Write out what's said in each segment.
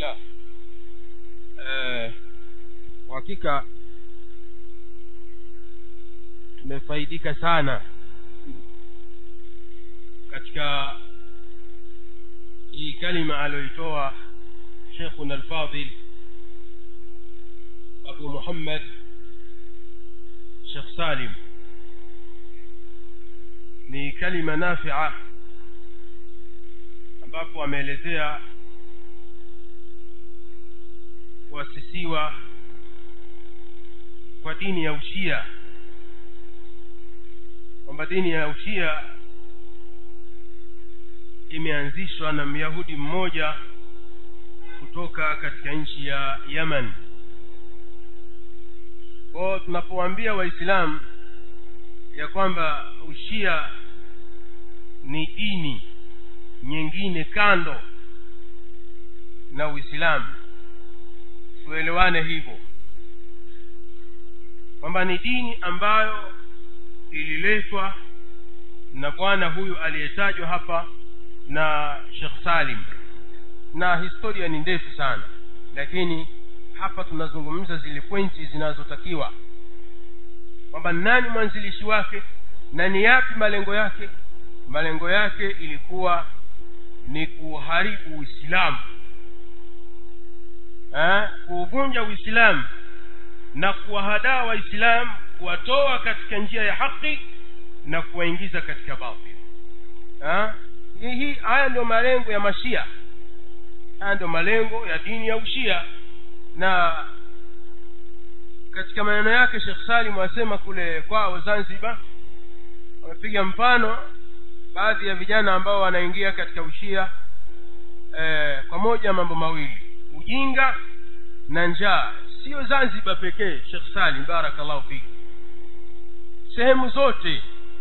alhamdulillah eh, kwa hakika tumefaidika sana katika hii kalima aliyoitoa shekhuna alfadhil abu muhammad shekh salim ni kalima nafia ambapo ameelezea kuasisiwa kwa dini ya ushia kwamba dini ya ushia imeanzishwa na myahudi mmoja kutoka katika nchi ya yaman kwao tunapowaambia waislamu ya kwamba ushia ni dini nyingine kando na uislamu tuelewane hivyo kwamba ni dini ambayo ililetwa na bwana huyu aliyetajwa hapa na shekh salim na historia ni ndefu sana lakini hapa tunazungumza zile pointi zinazotakiwa kwamba nani mwanzilishi wake na ni yapi malengo yake malengo yake ilikuwa ni kuharibu uislamu kuuvunja uislamu na kuwahadaa waislamu kuwatoa katika njia ya haki na kuwaingiza katika batil hii haya ndio malengo ya mashia haya ndio malengo ya dini ya ushia na katika maneno yake shekh salim asema kule kwao zanzibar wamepiga mfano baadhi ya vijana ambao wanaingia katika ushia eh, kwa moja mambo mawili ujinga na njaa sio zanzibar pekee shekh salim barakallahu fiki sehemu zote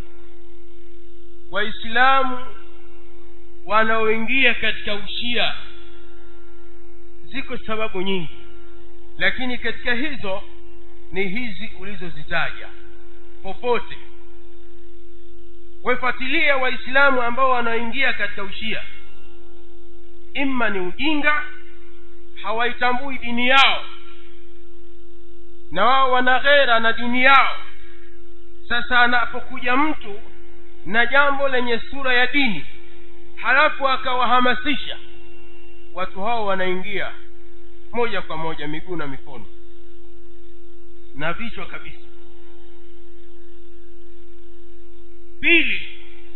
waislamu wanaoingia katika ushia ziko sababu nyingi lakini katika hizo ni hizi ulizozitaja popote wefuatilia waislamu ambao wanaoingia katika ushia imma ni ujinga hawaitambui dini yao na wao wana ghera na dini yao sasa anapokuja mtu na jambo lenye sura ya dini halafu akawahamasisha watu hao wanaingia moja kwa moja miguu na mikono na vichwa kabisa pili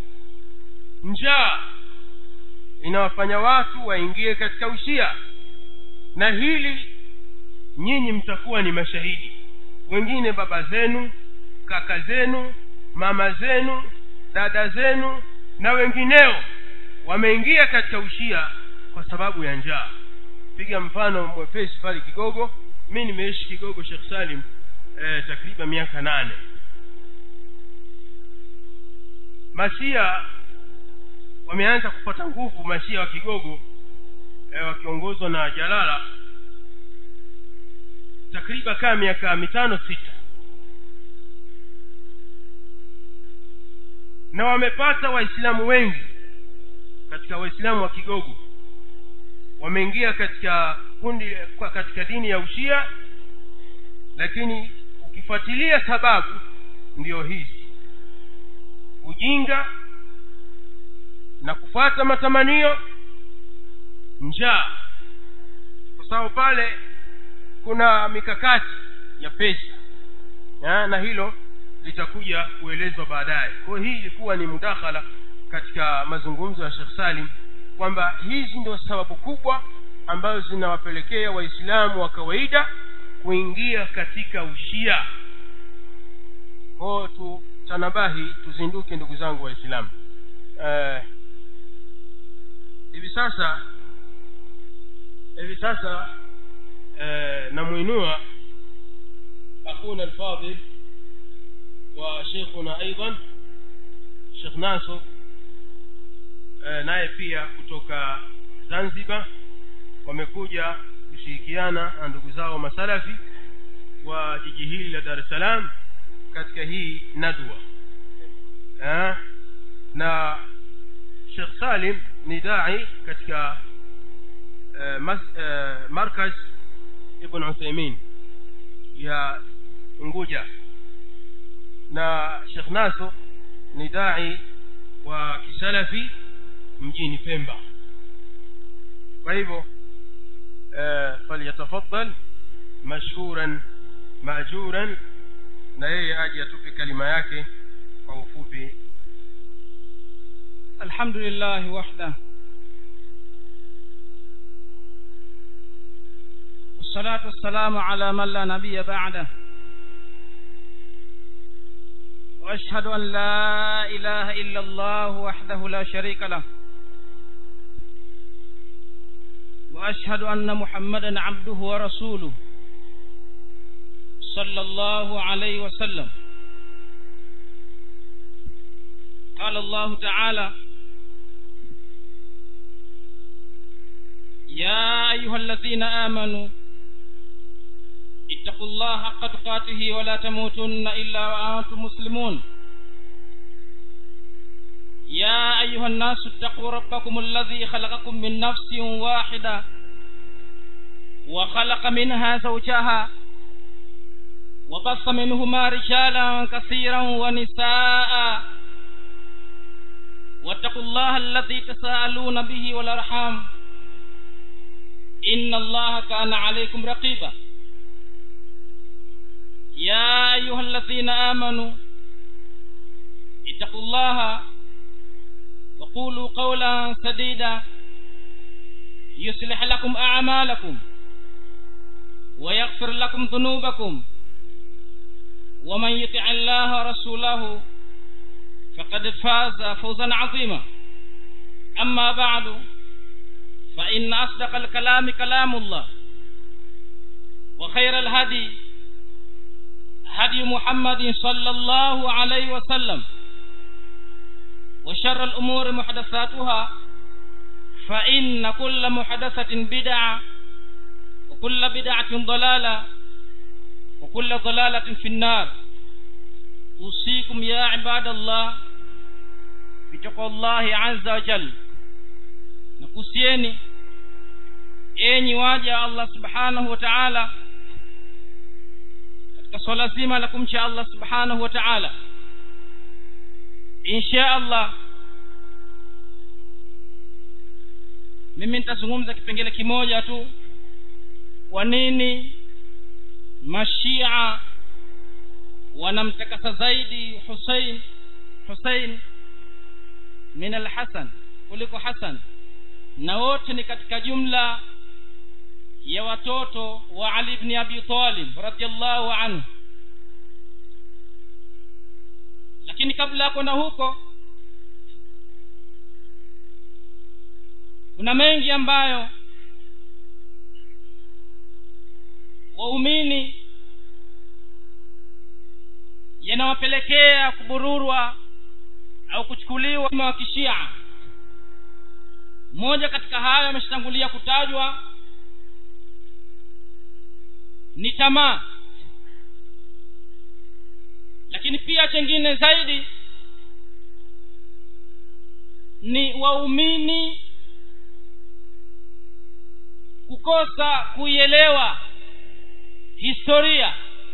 njaa inawafanya watu waingie katika ushia na hili nyinyi mtakuwa ni mashahidi wengine baba zenu kaka zenu mama zenu dada zenu na wengineo wameingia katika ushia kwa sababu ya njaa piga mfano mwepesi pale kigogo mi nimeishi kigogo shekh salim eh, takriban miaka nane mashia wameanza kupata nguvu mashia wa kigogo eh, wakiongozwa na jalala takriban kaa miaka mitano sita na wamepata waislamu wengi katika waislamu wa kigogo wameingia katika kundi katika dini ya ushia lakini ukifuatilia sababu ndiyo hizi ujinga na kufuata matamanio njaa kwa sababu pale kuna mikakati ya pesa ya, na hilo litakuja kuelezwa baadaye kwa hiyo hii ilikuwa ni mudakhala katika mazungumzo ya shekh salim kwamba hizi ndio sababu kubwa ambazo zinawapelekea waislamu wa kawaida kuingia katika ushia kwao tu tanabahi tuzinduke ndugu zangu waislamu uh, hivi sasa hivi sasa uh, namwinua akhuna alfadil wa sheikhuna aidan shekh nasr uh, naye pia kutoka zanzibar wamekuja kushirikiana na ndugu zao masalafi wa jiji hili la dar es salaam katika hii nadwa ha? na shekh salim ni dai katika eh, mas, eh, markaz ibn uthaimin ya nguja na shekh naso ni dai wa kisalafi mjini pemba kwa hivyo eh, falyatafaddal mashkuran maajuran na yeye aje atupe kalima yake kwa ufupi الحمد لله وحده والصلاة والسلام على من لا نبي بعده وأشهد أن لا إله إلا الله وحده لا شريك له وأشهد أن محمدا عبده ورسوله صلى الله عليه وسلم قال الله تعالى يا أيها الذين آمنوا اتقوا الله حق تقاته ولا تموتن إلا وأنتم مسلمون يا أيها الناس اتقوا ربكم الذي خلقكم من نفس واحدة وخلق منها زوجها وبص منهما رجالا كثيرا ونساء واتقوا الله الذي تساءلون به والأرحام إن الله كان عليكم رقيبا يا أيها الذين آمنوا اتقوا الله وقولوا قولا سديدا يصلح لكم أعمالكم ويغفر لكم ذنوبكم ومن يطع الله رسوله فقد فاز فوزا عظيما أما بعد فإن أصدق الكلام كلام الله وخير الهدي هدي محمد صلى الله عليه وسلم وشر الأمور محدثاتها فإن كل محدثة بدعة وكل بدعة ضلالة وكل ضلالة في النار أوصيكم يا عباد الله بتقوى الله عز وجل nakusieni enyi waja Allah subhanahu wa ta'ala katika swala zima la kumcha Allah subhanahu wa ta'ala insha Allah mimi nitazungumza kipengele kimoja tu kwa nini mashia wanamtakasa zaidi Hussein Hussein min al-Hasan kuliko Hasan na wote ni katika jumla ya watoto wa Ali ibn Abi Talib radhiallahu anhu lakini kabla ya kwenda huko kuna mengi ambayo waumini yanawapelekea kubururwa au kuchukuliwa wa kishia moja katika hayo ameshatangulia kutajwa ni tamaa lakini pia chengine zaidi ni waumini kukosa kuielewa historia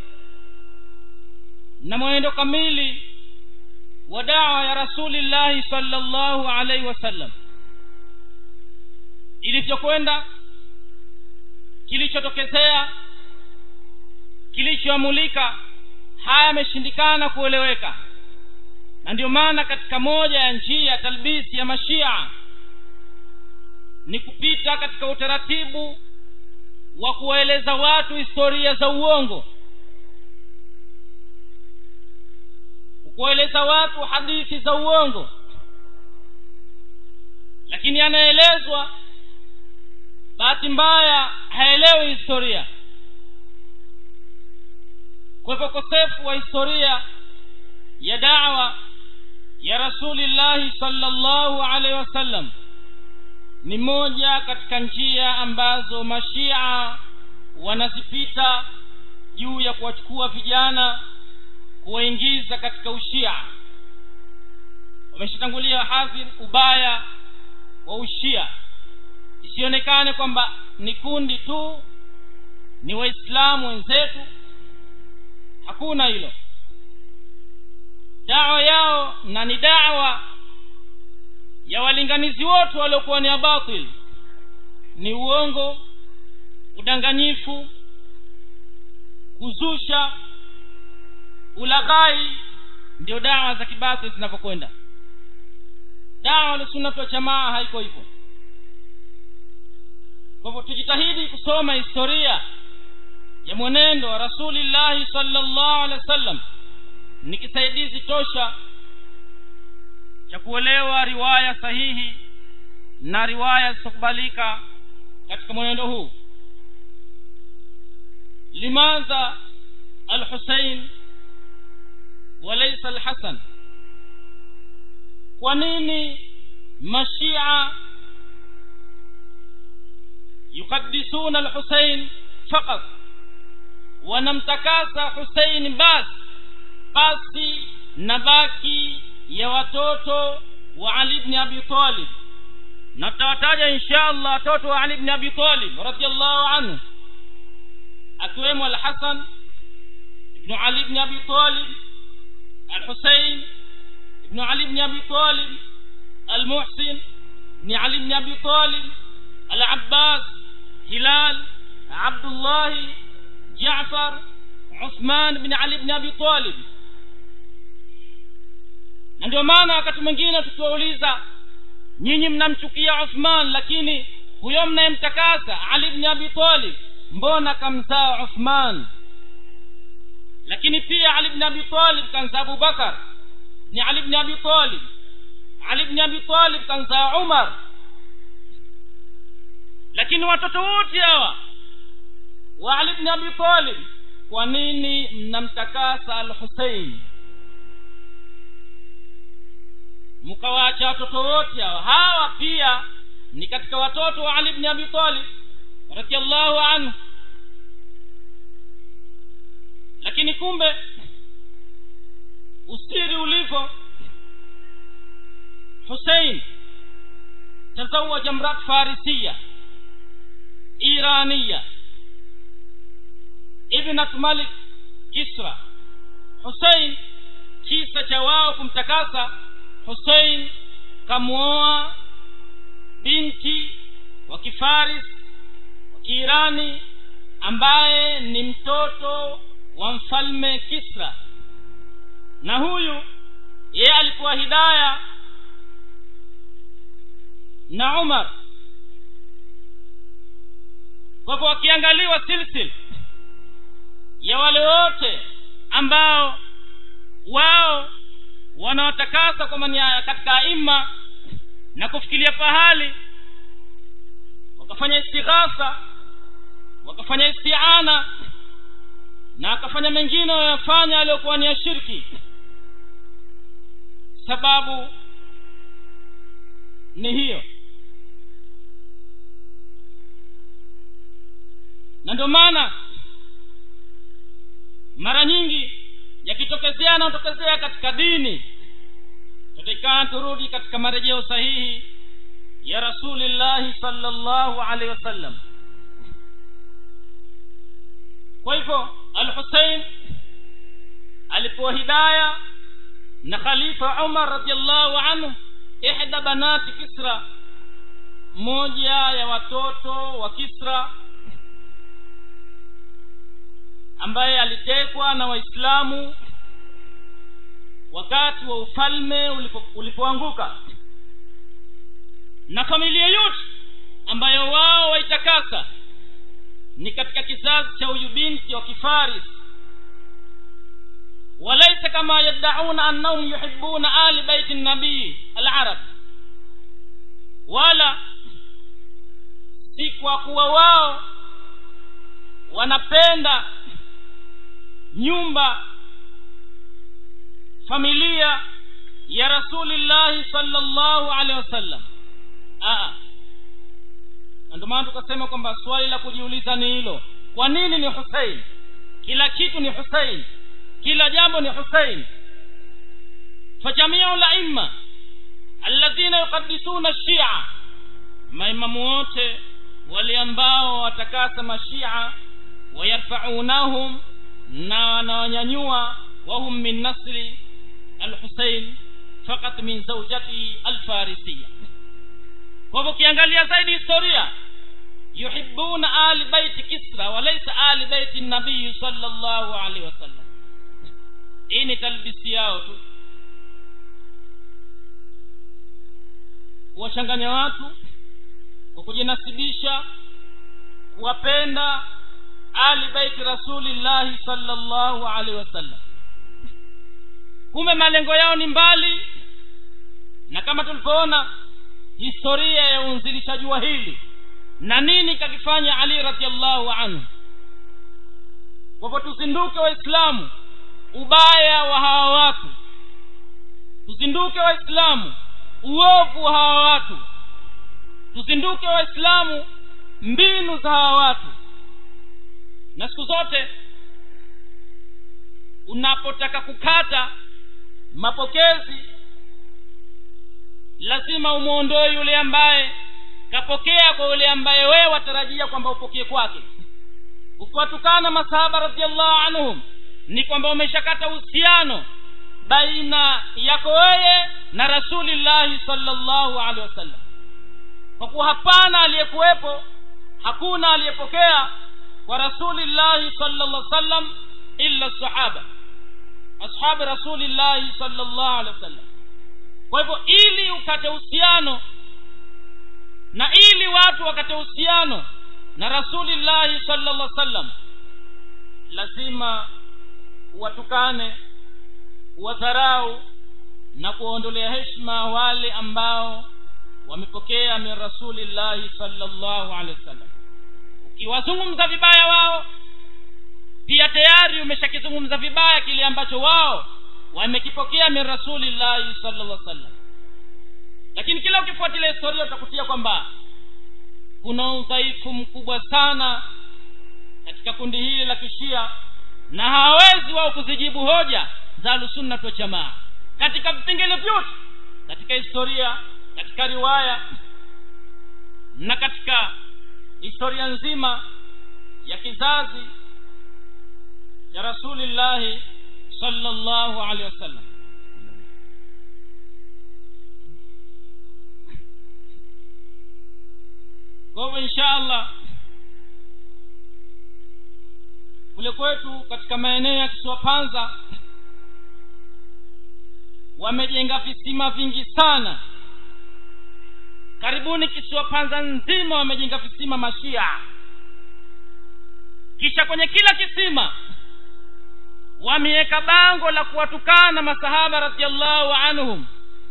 na mwenendo kamili wa dawa ya rasulillahi sallallahu alaihi wasallam ilivyokwenda kilichotokezea kilichoamulika haya yameshindikana kueleweka na ndio maana katika moja ya njia talbisi ya mashia ni kupita katika utaratibu wa kuwaeleza watu historia za uongo kuwaeleza watu hadithi za uongo lakini anaelezwa bahati mbaya haelewi historia kwa hivyo ukosefu wa historia ya dawa ya rasulillahi sallallahu alaihi wasallam ni moja katika njia ambazo mashia wanazipita juu ya kuwachukua vijana kuwaingiza katika ushia wameshatangulia hadhir ubaya wa ushia isionekane kwamba ni kundi tu ni waislamu wenzetu hakuna hilo dawa yao na ni dawa ya walinganizi wote waliokuwa ni batil ni uongo udanganyifu kuzusha ulaghai ndio dawa za kibatil zinavyokwenda dawa lusunnatu wa jamaa haiko hivyo kwa hivyo tujitahidi kusoma historia ya mwenendo wa rasulillahi sallallahu alaihi wasallam ni kisaidizi tosha cha kuelewa riwaya sahihi na riwaya zitakubalika katika mwenendo huu limadha alhusein walaysa alhasan kwa nini mashia yuqaddisuna alhusein faqat wanamtakasa husein basi basi na baki ya watoto wa ali ibn abi talib na tutawataja insha allah watoto wa ali ibn abi talib radiallahu anhu akiwemo alhasan ibnu ali ibn abi talib alhusein ibnu ali ibn abi talib المحسن بن علي بن ابي طالب العباس هلال عبد الله جعفر عثمان بن علي بن ابي طالب na ndio maana wakati mwingine tukiwauliza nyinyi mnamchukia uthman lakini huyo mnayemtakasa ali bni abi talib mbona kamzaa uthman lakini pia ali bni abi talib kamzaa abubakar ni ali bni abi talib ali bni abi talib kamzaa umar lakini watoto wote hawa wa ali bni abi talib kwa nini mnamtakasa al husein mkawaacha watoto wote hawa hawa pia ni katika watoto wa ali bni abi talib radiallahu anhu lakini kumbe usiri ulivyo husein tazawaja mrat farisiya iraniya ibnat malik kisra husein kisa cha wao kumtakasa husein kamwoa binti wa kifaris wa kiirani ambaye ni mtoto wa mfalme kisra na huyu yeye alikuwa hidaya na umar kwa hivyo wakiangaliwa silsil ya wale wote ambao wao wanawatakasa kwa mania katika aima na kufikiria pahali wakafanya istighasa wakafanya istiana na akafanya mengine wanayofanya aliyokuwa ni ya shirki sababu ni hiyo na ndio maana mara nyingi yakitokezea yanayotokezea katika dini tutakana turudi katika marejeo sahihi ya rasulillahi salllahu alaihi wasallam kwa hivyo al husein alipewa hidaya na khalifa umar radiallahu anhu ihda banati kisra moja ya watoto wa kisra ambaye alitekwa na waislamu wakati wa ufalme ulipo, ulipoanguka na familia yote ambayo wao waitakasa ni katika kizazi cha huyu binti wa kifaris walaisa kama yaddauna annahum yuhibuna ali baiti nabii alarab wala si kwa kuwa wao wanapenda nyumba familia ya rasulillahi salllahu alehi wasallam na ndio maana tukasema kwamba swali la kujiuliza ni hilo kwa nini ni husein kila kitu ni husein kila jambo ni husein fajamiu laima alladhina yuqaddisuna shia maimamu wote wale ambao watakasa mashia wayarfaunahum na wanawanyanyua wahum min nasri alhusein fakat min zaujatihi alfarisiya kwa hivyo ukiangalia zaidi historia yuhibuna ali baiti kisra walaisa ali baiti nabii sallallahu alaihi wasallam hii ni talbisi yao tu kuwachanganya watu kwa kujinasibisha kuwapenda ali baiti rasulillahi sallallahu alaihi wasallam kumbe malengo yao ni mbali na kama tulivyoona historia ya uanzilishaji wa hili na nini kakifanya ali radiallahu anhu kwa hivyo tuzinduke waislamu ubaya wa hawa watu tuzinduke waislamu uovu wa hawa watu tuzinduke waislamu mbinu za hawa watu na siku zote unapotaka kukata mapokezi lazima umwondoe yule ambaye kapokea kwa yule ambaye wewe watarajia kwamba upokee kwake ukiwatukana masahaba radiallahu anhum ni kwamba umeshakata uhusiano baina yako wewe na rasulillahi salllahu alehi wasallam kwa kuwa hapana aliyekuwepo hakuna aliyepokea kwa rasulillahi salllah sallam illa sahaba ashabi rasulillahi salllah alehi wasallam kwa hivyo ili ukate uhusiano na ili watu wakate uhusiano na rasulillahi salllah sallam lazima watukane wadharau na kuwaondolea heshima wale ambao wamepokea min rasulillahi salllahu alehi wasallam ukiwazungumza vibaya wao pia tayari umeshakizungumza vibaya kile ambacho wao wamekipokea min rasulillahi salllah sallam lakini kila ukifuatilia historia utakutia kwamba kuna udhaifu mkubwa sana katika kundi hili la kishia na hawawezi wao kuzijibu hoja za ahlusunnat waljamaa katika vipengele vyote katika historia katika riwaya na katika historia nzima ya kizazi cha rasulillahi sallallahu alaihi wasallam kwa hivyo insha allah kule kwetu katika maeneo ya kisiwa panza wamejenga visima vingi sana karibuni kisiwa panza nzima wamejenga visima mashia kisha kwenye kila kisima wameweka bango la kuwatukana masahaba radiallahu anhum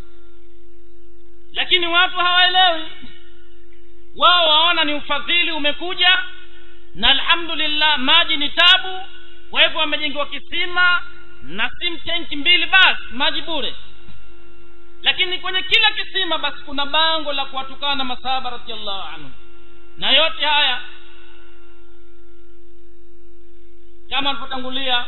lakini watu hawaelewi wao waona ni ufadhili umekuja na alhamdulillah maji ni tabu kwa hivyo wamejengewa kisima na sim tenki mbili basi maji bure lakini kwenye kila kisima basi kuna bango la kuwatukana masahaba radiallahu anhum na yote haya kama alivyotangulia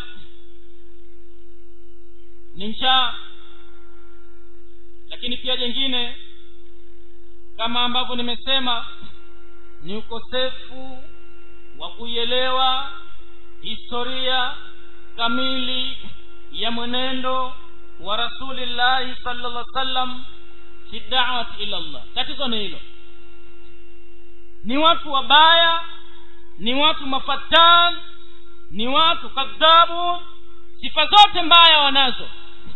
ni njaa lakini pia jengine kama ambavyo nimesema ni ukosefu wa kuielewa historia kamili ya mwenendo wa rasulillahi sallallahu sallam fi dawati ila llah tatizo ni hilo ni watu wabaya ni watu mafatan ni watu kadhabu sifa zote mbaya wanazo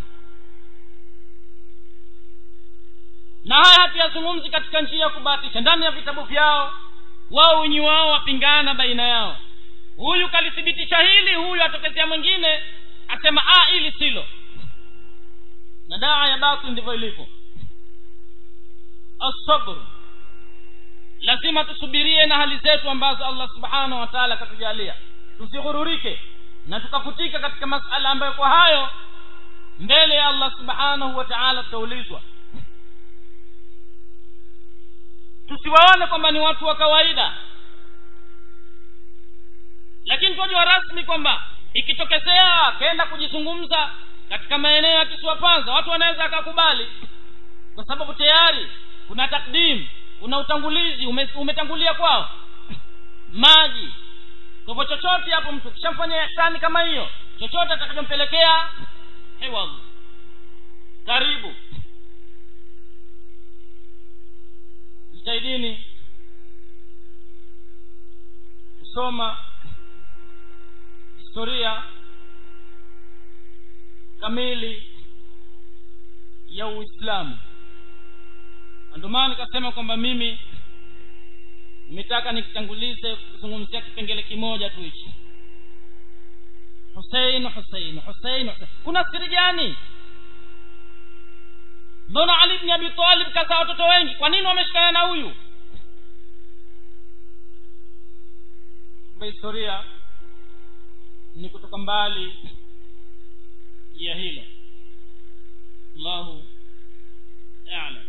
na haya hatuyazungumzi katika njia ya kubahatisha ndani ya vitabu vyao wao wenyi wao wapingana baina yao huyu kalithibitisha hili huyu atokezea mwingine asema ah hili silo na daa ya batil ndivyo ilivyo asabr lazima tusubirie na hali zetu ambazo allah subhanahu wa taala akatujalia tusighururike na tukafutika katika masala ambayo kwa hayo mbele ya allah subhanahu wa taala tutaulizwa tusiwaone kwamba ni watu wa kawaida lakini twajua rasmi kwamba ikitokezea akaenda kujizungumza katika maeneo ya kisiwa panza watu wanaweza akakubali kwa sababu tayari kuna takdim una utangulizi ume, umetangulia kwao maji kwa hivyo chochote hapo mtu kishamfanyia ihsani kama hiyo chochote atakachompelekea hewa karibu jitahidini kusoma historia kamili ya uislamu ndio maana nikasema kwamba mimi nimetaka nikitangulize kuzungumzia kipengele kimoja tu hichi husein husein husein kuna siri gani mbona ali bni abi talib kazaa watoto wengi kwa nini wameshikana na huyu kwa historia ni kutoka mbali ya hilo allahu alam